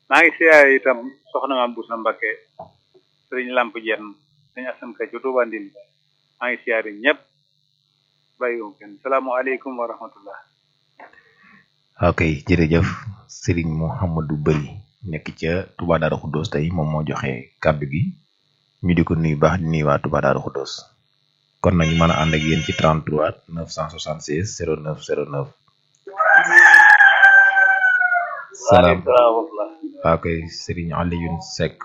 maa ngi siyaare itam soxna maam Boussa Mbakke sëriñ Lamp Jenn sëñ Asan Ka ci Tuuba Ndindi maa ngi siyaare ñëpp bàyyiwum kenn salaamualeykum wa rahmatullah ok jërëjëf Serigne Mouhamadou Bari nekk ca Touba Darou Khoudoss tey moom moo joxe kàddu gi ñu di ko nuyu baax di nuyu waa Touba Darou Khoudoss kon nag ñu mën a ànd ak yéen ci 33 976 09 09. salaam waaw kay Serigne Alioune Seck.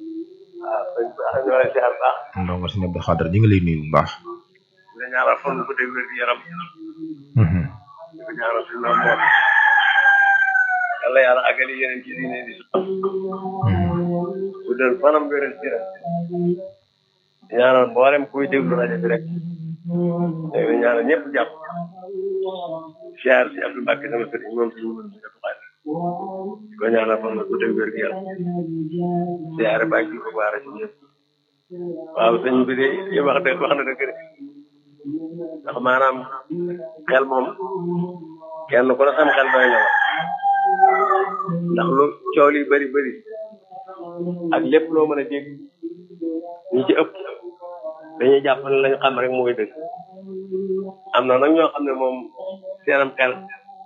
ndongo si Abdou Khadre ñu ngi lay nuyu bu baax. nga ñaanal fan bu dégg wér yaram di ko ñaanal si noonu moom yàlla yàlla àggali yeneen ci diine di bu dal fanam wéral ci rek ñaanal mboolem kuy déglu rajo bi rek léegi ñaanal ñëpp jàpp siyaar si Abdou Mbacke sama sëriñ moom si mën si Abdou Khadre di ko ñaanal fan bu dégg wér yaram siyaare bàyyi ji ko baara ci ñëpp waaw sëñ bi de li wax dëgg wax na dëgg rek ndax maanaam xel moom kenn ku ne sam xel doy na la ndax lu coow li bëri bëri ak lépp loo mën a dégg ñi ci ëpp dañuy jàpp ne lañu xam rek mooy dëgg am na nag ñoo xam ne moom seenam xel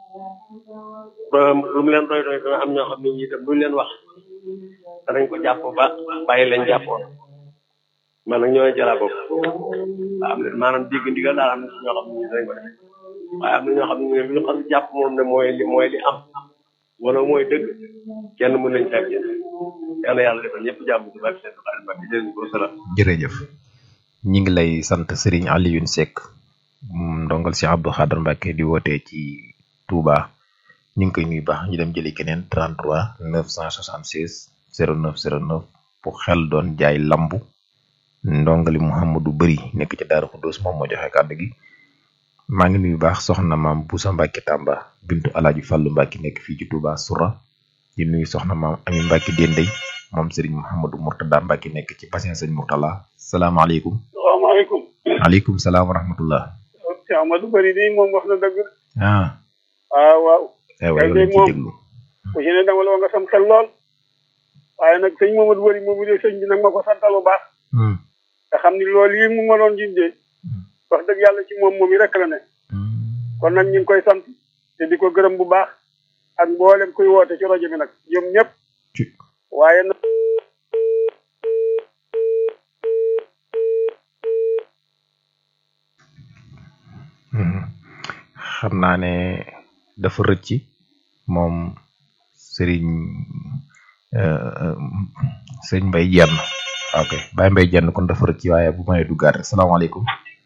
lu mu leen doy doy dana am ñoo xam ne ñi itam luñ leen wax danañ ko jàpp ba bàyyi leen jàppoon man nag ñoo jëlaat bopp waaw am na maanaam dégg ndigal daal am na ñoo xam ne dañ ko def waaye am na ñoo xam ne bu ñu xam jàpp moom ne mooy li mooy li am wala mooy dëgg kenn mën nañ fekk yal na yàlla defal ñëpp jàmm ci barke seen xarit barke jërëjëf ko salaam jërëjëf ñi ngi lay sant Serigne Alioune Seck ndongal si Abdou Khadre Mbacke di wootee ci Touba ñu ngi koy nuyu baax ñu dem jëli keneen 33 976 09 09 bu xel doon jaay lambu ndongali Mouhamadou Bari nekk ci Darou Khoudoss moom moo joxe kàddu gi maa ngi nuyu baax soxna maam Boussa Mbacke Tamba bintu Alaaji Fàllu Mbacke nekk fii ci Touba Soura di nuyu soxna maam Ami Mbacke Dendey moom Serigne Mouhamadou Mourtada Mbacke nekk ci bassin sëñ Mourtala salaamaaleykum. salaamaaleykum. maaleykum salaam wa rahmatullah. Cheikh Amadou Bari nii moom wax na dëgg. ah. ah waaw. aywa yow lañ ci déglu. ku ci ne dama la nga sam xel lool. waaye nag sëñ Mamadou Bari moomu de sëñ bi nag ma ko santal bu baax. te xam ni loolu yi mu ma doon jindee wax dëgg yàlla ci moom moom yi rek la ne kon nag ñu ngi koy sant te di ko gërëm bu baax ak mboolem kuy woote ci rajo bi nag ñoom ñëpp waaye nag xam naa ne dafa rëcc moom sëriñ sëriñ Mbay Jenn ok Baye Mbay Jenn kon dafa rëcc waaye bu may duggaat rek salaamaaleykum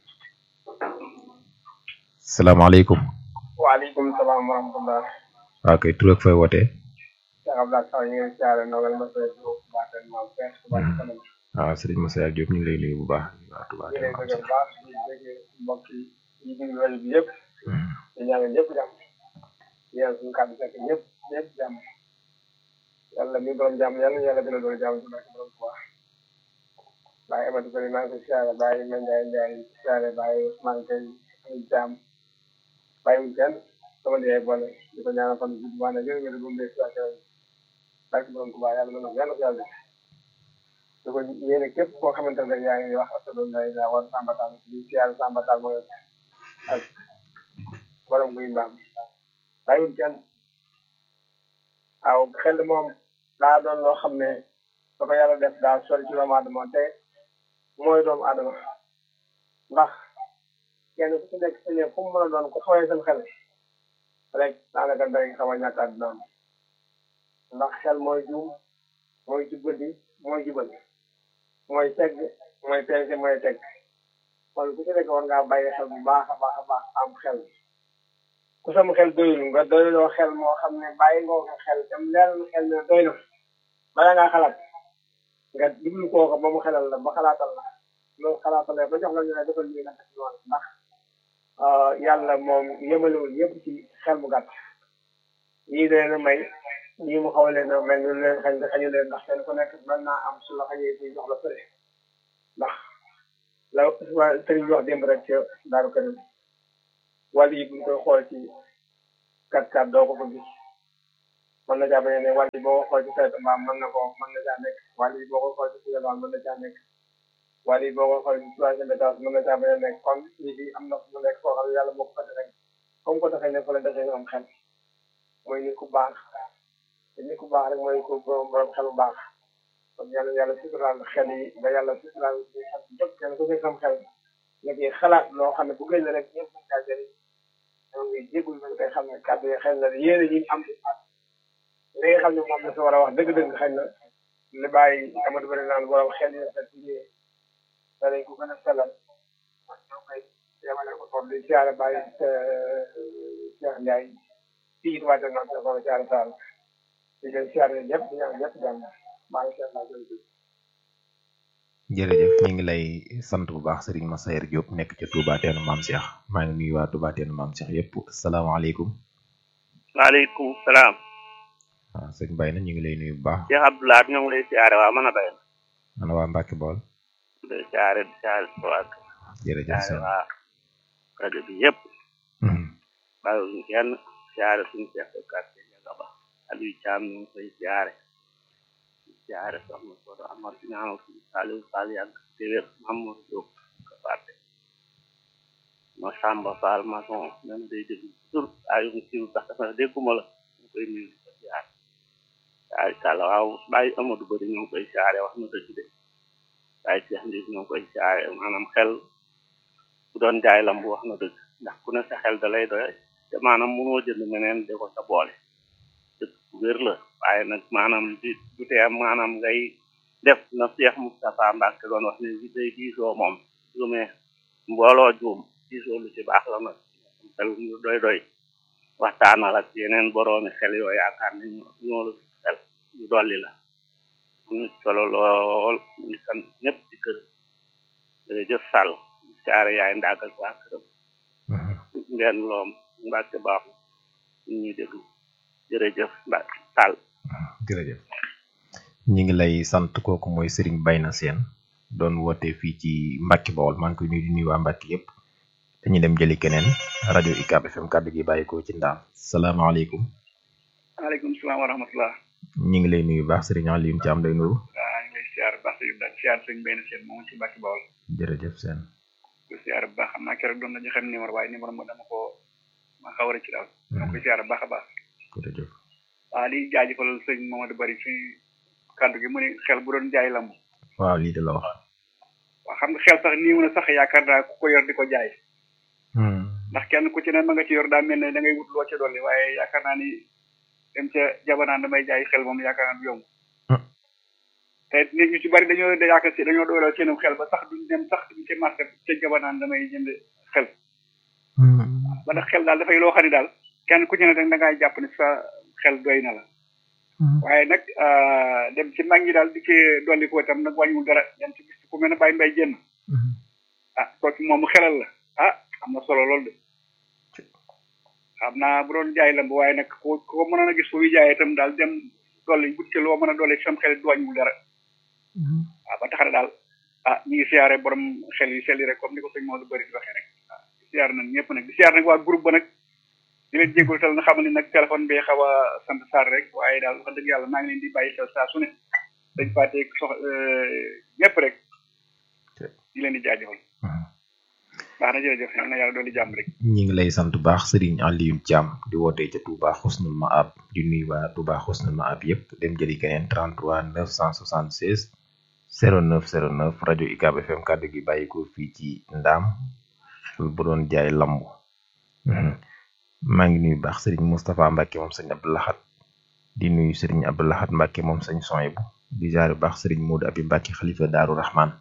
salaamaaleykum waaleykum salaam wa rahmatulah. ok tur ak fay wootee Cheikh Abdoulaye Sow ñu ngi siyaare Nogal Massa Diop baaxee maam Père Touba ci kanam. waaw sëriñ Massa Diop ñu ngi lay nuyu bu baax waa Touba ñu ngi lay dëgg bu baax di dégg mbokk yi yi déglu rajo bi yëpp. di ñaanal ñëpp jàmm. di ñaan suñu kàddu fekk ñëpp ñëpp jàmm. yàlla mi borom jàmm yàlla yàlla gën a doon jàmm ci barke borom Touba. Baye Amadou Bari maa ngi koy siyaare Baye Mandiaye Ndiaye siyaare Baye Ousmane Gueye ay jàmm. Baye wu kenn sama ndiyaay boole di ko ñaanal fan bi bu ne gën a bu mu dee situation barke borom Touba yàlla mën na yàlla ko yàlla di ko yéene képp koo xamante ne yaa ngi wax asalaam lay la war sambatal di siyaare sambatal mooy ak borom guy mbaam bàyyiwul kenn waaw xel moom daa doon loo xam ne da ko yàlla def daa sori ci doomu aadama te mooy doomu aadama ndax kenn ku ci nekk sa fu mu mën a doon ku fooyee seen xel rek daanaka day xaw a ñàkk àdduna ndax xel mooy juum mooy jubbanti mooy jubal mooy tegg mooy peese mooy teg kon ku ci nekk war ngaa bàyyi xel bu baax a baax a baax am xel ku sam xel doyul nga doyloo xel moo xam ne bàyyi nga ko xel tam leer na xel ne doy na bala ngaa xalaat nga diglu kooku ba mu xelal la ba xalaatal la loolu xalaatalee ba jox la ñu ne defal lii nga def noonu ndax yàlla moom yemalewul yëpp ci xel mu gàtt ñii leen a may ñii mu xaw leen a mel ni leen xañ xañu leen ndax kenn ku nekk mën naa am su la xañee ci jox la fële ndax la sëriñ bi wax démb rek ca daaru kërim wàll yi buñ koy xool ci kat kat doo ko ko gis mën na caa bañ a ne wàll yi boo ko xool ci saytu mbaam mën na ko mën na caa nekk wàll yi boo ko xool ci suyalwaan mën na caa nekk wàll yi boo ko xool ci troisième étage mën na caa bañ a nekk kon lii bi am na fu mu nekk foo xam ne yàlla moo ko fa rek comme ko defee ne fa la defee nga am xel mooy nit ku baax te nit ku baax rek mooy ku borom xel bu baax kon yàlla yàlla suturaal xel yi ba yàlla suturaal xel jot kenn ku nekk am xel nga ciy xalaat loo xam ne bu gën la rek ñëpp mën caa jëriñ ñoo ngi jégul nañ koy xam ne kàddu yi xëy na yéene ñi am ci li nga xam ne moom la si war a wax dëgg-dëgg xëy na li bàyyi amatu bëri naan borom xel yi rafet ci ñëwee danañ ko gën a sellal ñoo koy yemale ko foofu di siyaare bàyyi Cheikh Ndiaye fii it waajal naa ko ko siyaare Sall di leen siyaare ñëpp di ñaan ñëpp jàmm maa ngi seet naa jërëjëf jërëjëf ñu ngi lay sant bu baax Serigne Massayer Diop nekk ca Touba Teenu Maam Cheikh maa ngi nuyu waa Touba Teenu Maam Cheikh yëpp asalaamaaleykum. waaleykum salaam. waaw sëñ Baye na ñu ngi lay nuyu bu baax. Cheikh Abdoulaye ñoo ngi lay siyaare waa mën a bay na. ana waa Mbacke Bool. di siyaare di siyaare si waa jërëjëf siyaare sëñ. waa rajo bi yëpp. bàyyiwuñu kenn siyaare suñu chef de quartier Ndiaga Ba Aliou Thiam ñu ngi koy siyaare. di siyaare soxna Sodo Amar di ñaanal suñu Saliou Fall yàgg te wér Mamadou Diop ko fàtte. ma Samba Fall maçon même day déglu tur ay mu siiw sax dafa ne dégguma la ñu koy nuyu di ko siyaare. waaye Sall waaw bàyyi Amadou Bari ñoo ngi koy siyaare wax na dëgg de waaye Cheikh Ndiir ñoo ngi koy siyaare maanaam xel bu doon jaay lam bu wax na dëgg ndax ku ne sa xel da lay doy te maanaam mënoo jënd meneen de ko sa boole dëgg bu wér la waaye nag maanaam di du tee maanaam ngay def na Cheikh Moustapha Mbacke doon wax ne bi day diisoo moom juumee mbooloo juum diisoo lu ci baax la nag xel mu doy doy waxtaanal ak yeneen boroomi xel yoo yaakaar ne ñoo ñoo la xel ñu dolli la ñu solo lool ñu sant ñëpp ci kër jërëjëf Sall siyaare yaay ndaag ak waa këram ngeen loom Mbacke baax ñu ñuy déglu jërëjëf Mbacke Sall jërëjëf ñi ngi lay sant kooku mooy Serigne Bayna Sène doon woote fii ci Mbacke Bawol maa ngi koy nuyu di nuyu waa Mbacke yëpp dañuy dem jëli keneen rajo UCAB FM kàddu gi bàyyi ko ci ndaam salaamaaleykum waaleykum salaam wa rahmatullah ñi ngi lay nuyu baax Serigne Alioune Thiam lay nuyu waaw ñu ngi lay siyaar bu baax sëñ Ibrahima siyaar sëñ Bayna Sène moom ci Mbacke Bawol jërëjëf Sène ko siyaar bu baax xam naa keroog doon na joxe numéro waaye numéro mo dama ko ma xaw a ci daal ma koy siyaar bu baax a baax jërëjëf waaw di jaajëfal sëñ Mamadou Bari fi kàddu gi mu ne xel bu doon jaay lamb waaw lii de la wax waaw xam nga xel sax nii mu ne sax yaakaar naa ku ko yor di ko jaay ndax kenn ku ci ne ma nga ci yor daa mel ne da ngay wut loo ca dolli waaye yaakaar naa ni dem ca jabanaan damay jaay xel moom yaakaar naa du yomb te nit ñu ci bari dañoo yaakaar si dañoo dooleel seenum xel ba sax duñ dem sax duñ ca marché ca jabanaan damay jënd xel ba ndax xel daal dafay loo xam ne daal kenn ku ci ne da ngay jàpp ne sa xel doy na la waaye nag dem ci mag ñi daal di ci dolli ko itam nag wàññiwul dara yan ci gis ku mel ne bàyyi mbay jënn ah kooku moom mu xelal la ah am na solo lool de xam naa bu doon jaay lamb waaye nag ko ko mënoon a gis fu muy jaayee itam daal dem dolli but ci loo mën a dolli sam xel du wàññiwul dara waaw ba tax na daal ah ñu ngi siyaare borom xel yi sell yi rek comme ni ko sëñ Maodo bëri di waxee rek waaw di siyaare nañ ñëpp nag di siyaare nag waa groupe ba nag di leen jégalu tal na xam ne nag téléphone bi xaw a sant Sarr rek waaye daal wax dëgg yàlla maa ngi leen di bàyyi xel saa su ne dañ fàtte sox ñëpp rek di leen di jaajëfal baax na jërëjëf yal na yàlla doon di jàmm rek ñi ngi lay sant bu baax Serigne Alioune Thiam di wootee ca Touba Xusnul Maab di nuyu waa Touba Xusnul Maab yëpp dem jëli keneen 33 976 09 09 rajo UCAB FM kàddu gi bàyyi ko fii ci Ndaam bu doon jaay lamb maa ngi nuyu baax Serigne Moustapha Mbacke moom sëñ Abdou Lahad di nuyu Serigne Abdou Lahad Mbacke moom sëñ Soyibu di jaare baax Serigne Modou Abi Mbacke xalifa Daaru Rahman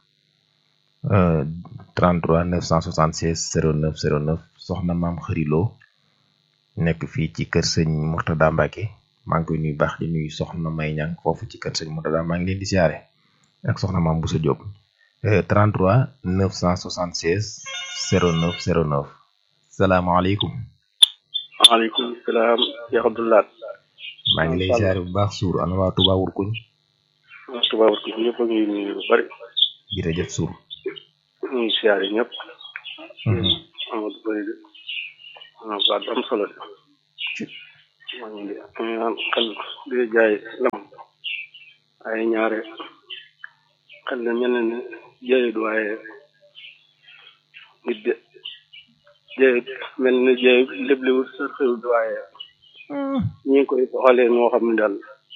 33 976 09 09 soxna maam xëriloo nekk fii ci kër sëñ Murtada Mbacke maa ngi koy nuyu baax di nuyu soxna May Ñang foofu ci kër sëñ Murtada maa ngi leen di siyaare ak soxna maam Boussa Diop 33 976 09 09 salaamaaleykum waaleykum salaam Cheikh Abdoulaye maa ngi lay siyaare bu baax suur ana waa Touba Wurkuñ waa Touba Wurkuñ ñëpp a ngi nuyu lu bari jërëjëf suur ñu ngi siyaare ñëpp Amadou Bari de ah baat am solo de maa ngi naan xel di jaay lam ay ñaare xel de mel na ne jaayut waaye nit de jaayut mel na jaayut léblewut sa xewut waaye ñi ngi koy doxalee noo xam ne daal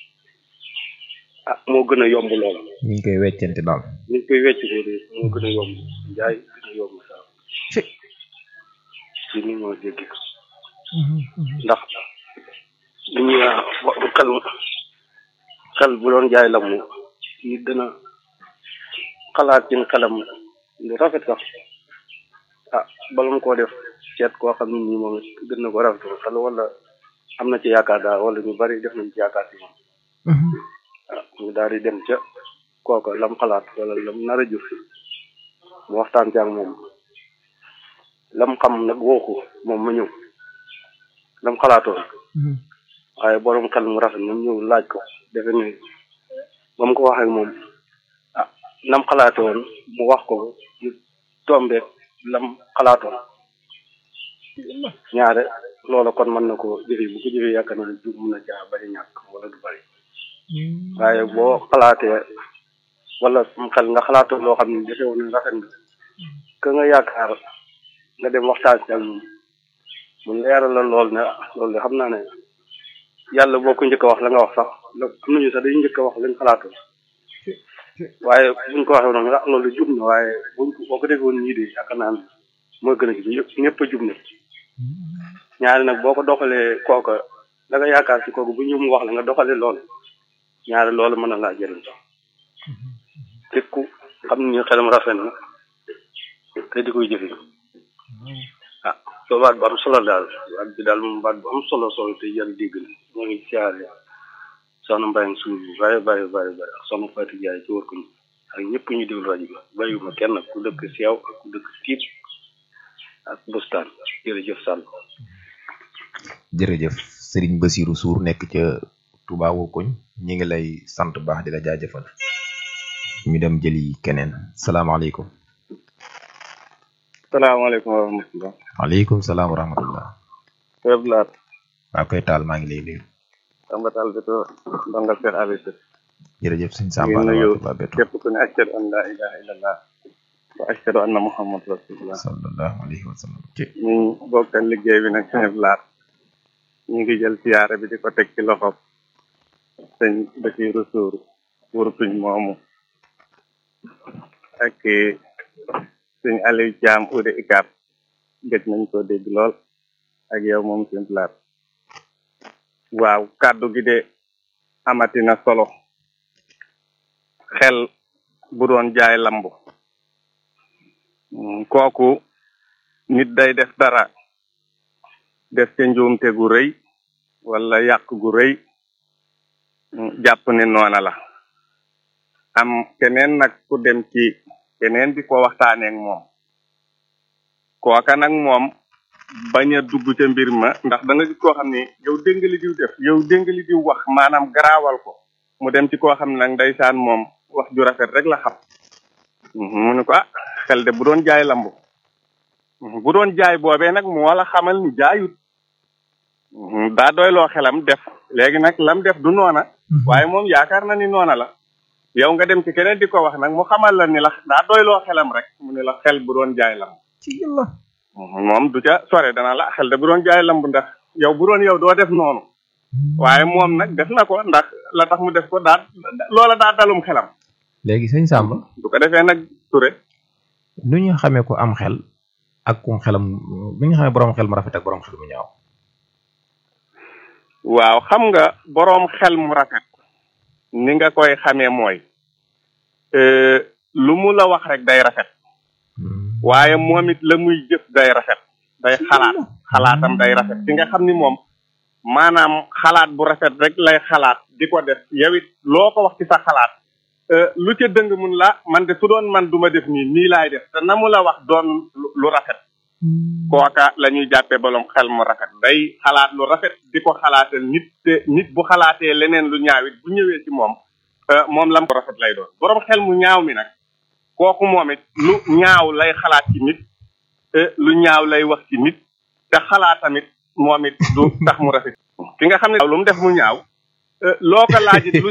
ah moo gën a yomb lool ñu ngi koy weccante daal ñu ngi koy wecc ko de moo gën a yomb jaay gën a yomb saa ci ni moo dégg ndax li ñuy wax xel xel bu doon jaay la mu nit dana xalaat ci xelam lu rafet sax ah bala mu koo def seet koo xam ne nii moom it gën na ko rafetal xel wala am na ci yaakaar daal wala ñu bari def nañ ci yaakaar ci moom ah ñu daal di dem ca kooka lam xalaat wala lam nar a jur mu waxtaan ci ak moom lam xam nag wooku moom ma ñëw lam xalaatoon waaye borom xel mu rafet moom ñëw laaj ko defe ne ba mu ko waxee moom ah lam xalaatoon mu wax ko ñu tombe lam xalaatoon ñaare loola kon mën na ko jëfe bu ko jëfee yaakaar naa du mun na caa bari ñàkk wala du bari waaye boo xalaatee wala sam xel nga xalaatoon loo xam ne defe woon ne rafet nga ka nga yaakaar nga dem waxtaan ci ak moom mu leeral la lool ne loolu de xam naa ne yàlla boo ko njëkk a wax la nga wax sax la am nañu sax day njëkk a wax lañ xalaatoon waaye buñ ko waxee noonu ah loolu jub na waaye buñ ko boo ko defee woon ñii de yaakaar naa ne mooy gën a jub ñëpp ñëpp a jub na ñaari nag boo ko doxalee kooka da nga yaakaar ci kooku bu ñëw mu wax la nga doxalee lool ñaari loolu mën na laa jëriñ te ku xam ni xelam rafet na te di koy jëfe ah soo baat bu am solo daal baat bi daal moom baat bu am solo solo te yar dégg na ñoo ngi siyaare soxna Mbayang suuf bu bàyyi bàyyi bàyyi bàyyi ak soxna Fatou Ndiaye ci wër ko ñu ak ñëpp ñu déglu rajo bi bàyyiwuma kenn ku dëkk Seew ak ku dëkk Tiib ak Bustaan jërëjëf Sall jërëjëf Serigne Bassirou Sour nekk ca Touba Wokoñ ñi ngi lay sant baax di la jaajëfal ñu dem jëli keneen salaamaaleykum salaamaaleykum wa rahmatulah. waaleykum salaam wa rahmatullah Web Laat. waa koy taal maa ngi lay nuyu. Samba Tall Beto Ndongal Seer Aliou Seck. jërëjëf sëñ ñu Samba ngi nuyu Ba Beto képp ku ne ashhadu an laa ilaaha illallah wa ashhadu anna Muhammad rasulullah. sallallahu alayhi wa sallam ci ñu bokkal liggéey bi nag Web Laat. ñu ngi jël siyaare bi di ko teg ci loxob sëñ Bassirou Sour wurtuñ moomu ak sëñ Aliou Thiam Ude Ikap gëj nañ ko dégg lool ak yow moom seen laat waaw kàddu gi de amati na solo xel bu doon jaay lamb Mm, kooku nit day def dara def ca njuumte gu rëy wala yàq gu rëy mm, jàpp ne noona la am keneen nag ku dem ci keneen di ko waxtaaneek moom kooka nag moom bañ a dugg ca mbir ma ndax da nga gis koo xam ni yow dégg nga li diw def yow dégg nga li diw wax maanaam garaawal ko mu dem ci koo xam ne nag ndeysaan moom wax ju rafet rek la xam Mhm, mu ne ko ah xel de bu doon jaay lamb Mhm, bu doon jaay boobee nag mu wala xamal ni jaayut Mhm, daa doyloo xelam def léegi nag lam def du noona waaye moom yaakaar na ni noona la yow nga dem ci keneen di ko wax nag mu xamal la ni la daa doyloo xelam rek mu ne la xel bu doon jaay lamb ci yàlla moom du ca sore dana la xel de bu doon jaay lamb ndax yow bu doon yow doo def noonu waaye moom nag def na ko ndax la tax mu def ko daa loola daa dalum xelam léegi sëñ Samba du ko defee nag ture nu ñu xamee ko am xel ak ku xelam nu ñu xamee borom xel mu rafet ak borom xel mu ñaaw waaw xam nga boroom xel mu rafet ni nga koy xamee mooy euh, lu mu la wax rek day rafet waaye moom it la muy jëf day rafet day xalaat xalaatam day rafet ci nga xam ni moom maanaam xalaat bu rafet rek lay xalaat di ko def yow it loo ko wax ci sa xalaat euh, lu ca dëng mun la man de su doon man duma def nii nii laay def te na mu la wax doon lu lu rafet kooka la ñuy jàppee boroom xel mu rafet day xalaat lu rafet di ko xalaatal nit te nit bu xalaatee leneen lu ñaaw it bu ñëwee ci moom euh, moom lam ko rafet lay doon boroom xel mu ñaaw mi nag kooku moom it lu ñaaw lay xalaat ci nit te lu ñaaw lay wax ci nit te xalaat tamit moom it du tax mu rafet ki nga xam ne lu mu def mu ñaaw loo ko laajit lu